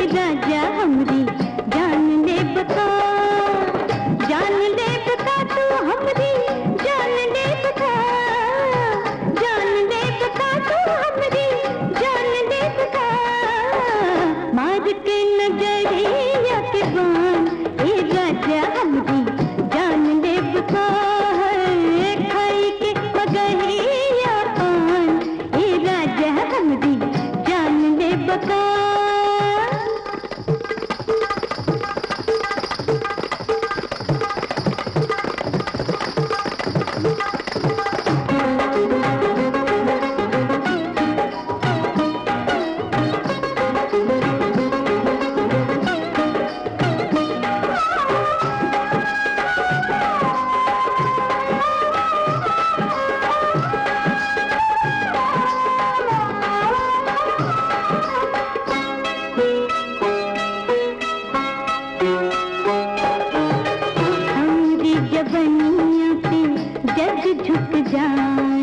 राजा हमरी जान ले बता जान ले बता तू हमरी जान ले बता जान ले बता तू हमरी जान ले बता मार के नजरिया के बान ए राजा हमरी जान ले बता है खाई के मगहिया पान ए राजा हमरी जान ले बता हमरी जबनिया पे जग झुक जाए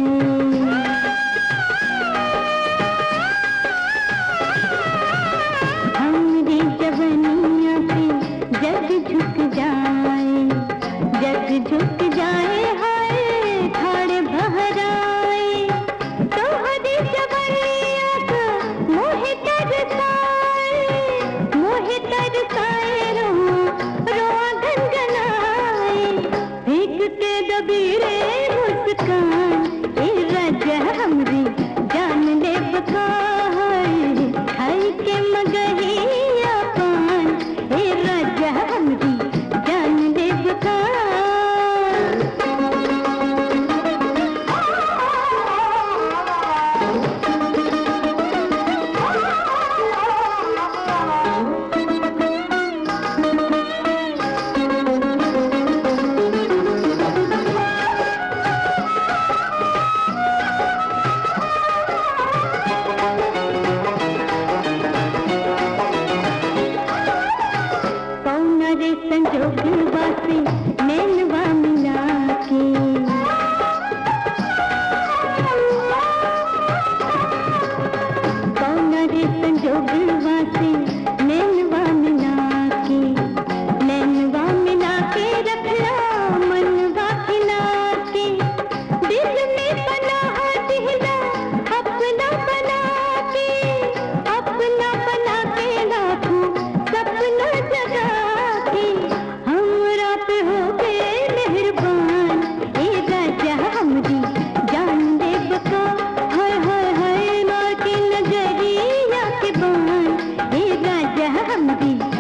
हमरी जबनिया पे जग झुक जाए जग झुक जाए हाय ठाड़ बहराए तोहरी जबनिया का मोहे तरसाए मोहे तरसाए रो रोआ गनगनाए भीग के दबीरे मुस्कान ए राजा हमरी जान ले बकाए खाई के मगहिया पान ए राजा हमरी जान ले पौना रे संजोग वासे नैनवा मिला के पौना रे संजोग वासे नैनवा मिला के नैनवा मिला के रखला मनवा खिला के दिल में पनाह दिला अपना बना के अपना बना के लाखों सपना जगा के हमरा पे हो गए मेहरबान ए राजा हमरी जान दे बका हाय हाय हाय मार के नजरिया के बान ए राजा हमरी